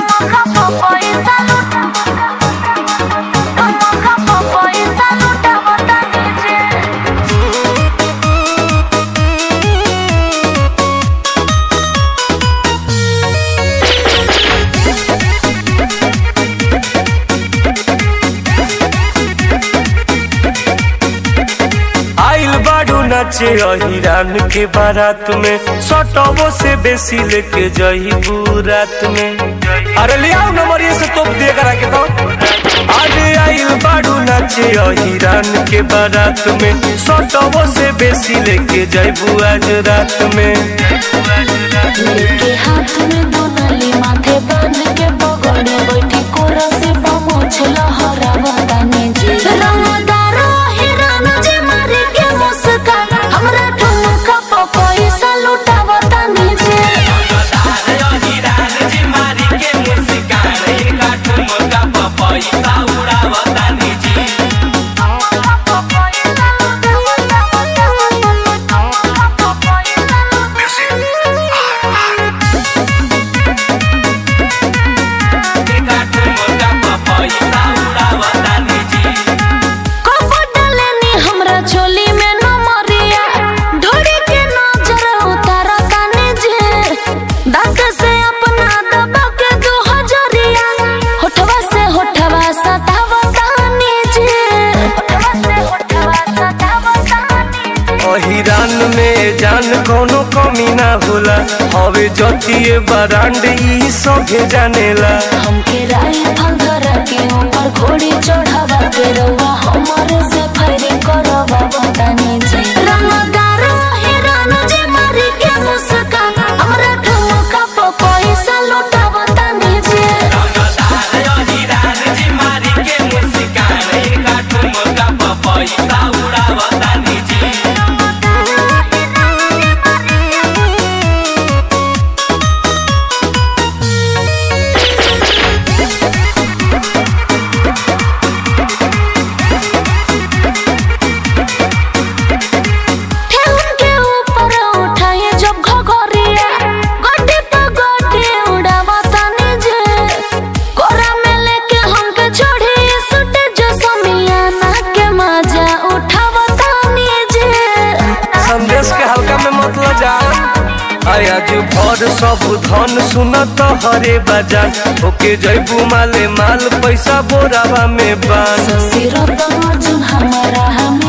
आइल बाड़ू नाचे हिरान के बारात में सटबो से बेसी लेके जही रात में अरे ले आओ नंबर ये से तो दे करा के तो अरे आइल बाड़ू नाचे हिरान के बारात में सटबो से बेसी लेके जईबू आज रात में लेके हाथ में दोनली माथे बांध के पगड़े बैठी कोरा से पहुँच लहरा बताने जी रंगदार हिरन जे मारे के मुस्कान हमरा ठुमका प पैसा लुटा बताने जी कब डालेनी हमरा चोली में न मरिया ढोड़ी के नजर उतारा ताने जे दाग से अपना दबा के दो हजरिया होठवा से होठवा सतावा ताने जे होठवा से होठवा सतावा ताने हिरान में जान कोनो कमी ना होला हवे जतिए बरांड ई सभे जानेला हमके राइफल धरा के ऊपर घोड़ी चढ़ावा के रउआ हमरे से फायरिंग करवा बताने जे रंगदार हिरन जे मारी के मुस्कान हमरा ठुमका प पैसा लुटा बताने जे ठेहुन के ऊपर उठाए जब घघरिया गोटी पे गोटी उड़ावा ताने जे कोरा में लेके हमके छोड़ी सुटे जो समियाना के मजा उठावा ताने जे संदेश के हल्का में मतलब जा आया जो भर सब धन सुनत हरे बाजान ओके जैबू माले माल पैसा बोरावा में बान सिरत अर्जुन हमारा हम